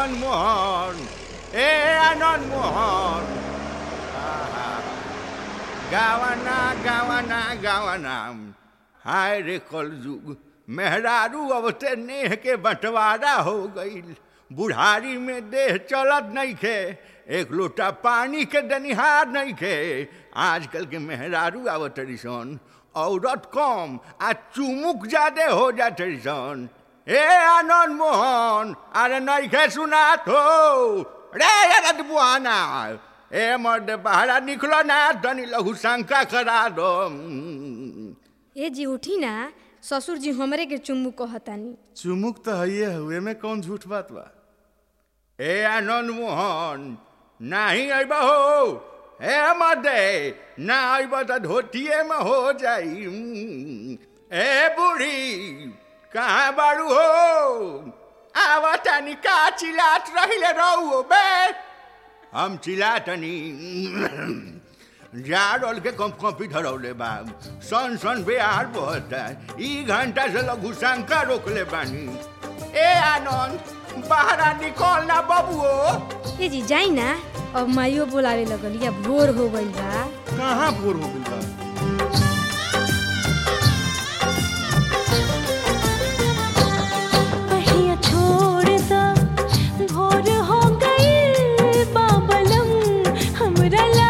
आनंद मोहन ए आनंद मोहन आहा, गावाना गावाना गावाना हाय रे कल युग मेहरारू अब से नेह के बंटवारा हो गईल बुढ़ारी में देह चलत नहीं खे एक लोटा पानी के दनिहार नहीं खे आजकल के मेहरारू आवत सन औरत कम आ चुमुक ज्यादे हो जाते सन ए आनंद मोहन अरे नहीं खे सुनात हो रे अरे बुआना ए मर्द बाहरा निकलो ना तनी लघु शंका करा दो ए जी उठी ना ससुर जी हमरे के चुम्बू कहतानी चुमुक तो हइये हुए में कौन झूठ बात बा ए आनंद मोहन नहीं अब हो हे मदे ना अब तो धोतिए में हो जाई ए बूढ़ी कहाँ बारू हो आवतानी का चिल्लात रहिले रहू बे हम चिल्लातनी जाड़ोल के कम कॉपी धरौले बा सन सन बेहार बहता ई घंटा से लघु शंका रोकले बानी ए आनंद बाहरा निकल ना बबुओ ए जी जाई ना अब माइयो बोलावे लगल या भोर हो गइल बा कहाँ भोर हो गइल बा पहिया छोड़ दा भोर हो गई बाबलम हमरा ला